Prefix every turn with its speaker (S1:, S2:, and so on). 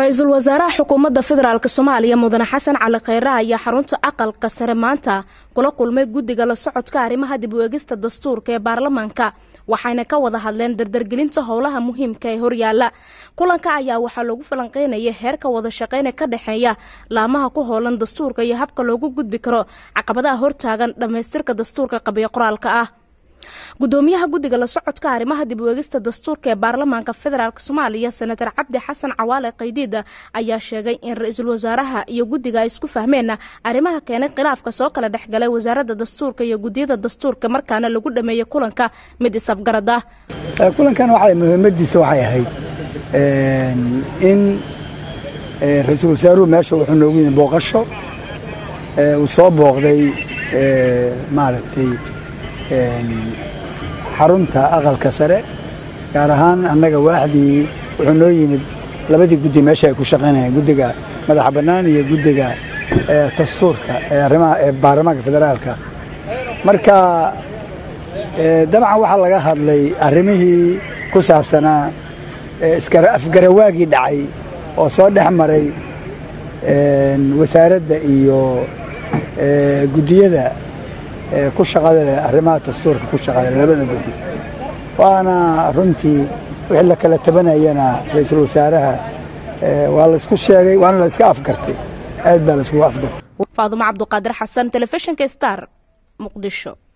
S1: ra-iisul wasaaraha xukuumadda federaalk soomaaliya mudane xasan cali kheyre ayaa xarunta aqalka sare maanta kula kulmay guddiga la socodka arrimaha dib u eegista dastuurka ee baarlamaanka waxayna ka wada hadleen dardargelinta howlaha muhiimka ee horyaala kulanka ayaa waxaa loogu falanqeynaya heerka wada shaqeyna ka dhexeeya laamaha ku hoolan dastuurka iyo habka loogu gudbi karo caqabadaha hortaagan dhammaystirka dastuurka qabiyo qoraalka ah gudoomiyaha guddiga la socodka arrimaha dib u eegista dastuurka ee baarlamaanka federaalk soomaaliya senator cabdi xasan cawaale qaydiida ayaa sheegay in ra-iisul wasaaraha iyo guddiga ay isku fahmeen arrimaha keenay khilaafka soo kala dhexgalay wasaaradda dastuurka iyo guddiyada dastuurka markaana lagu dhameeyey kulanka mid isafgarad ah
S2: kulankan waxay muhiimadiisa waxay ahayd in ra-iisul wasaaruhu meesha wuxuu noogu yimi booqasho uu soo booqday maaragtay xarunta aqalka sare gaar ahaan annaga waaxdii wuxuu noo yimid labadii guddi meesha ay ku shaqaynayeen guddiga madaxa bannaan iyo guddiga dastuurka arrimaha ee baarlamaanka federaalka marka dabcan waxaa laga hadlay arrimihii ku saabsanaa afgarawaagii dhacay oo soo dhex maray wasaaradda iyo guddiyada ku shaqada leh arrimaha dastuurka ku shaqada leh labada guddi waana runtii wixii la kala tabanayana ra-iisul wasaaraha waa la isku sheegay waana la iska afgartay aad baa la iskugu afgartay
S1: faadumo cabduqaadir xasan telefishinka star muqdisho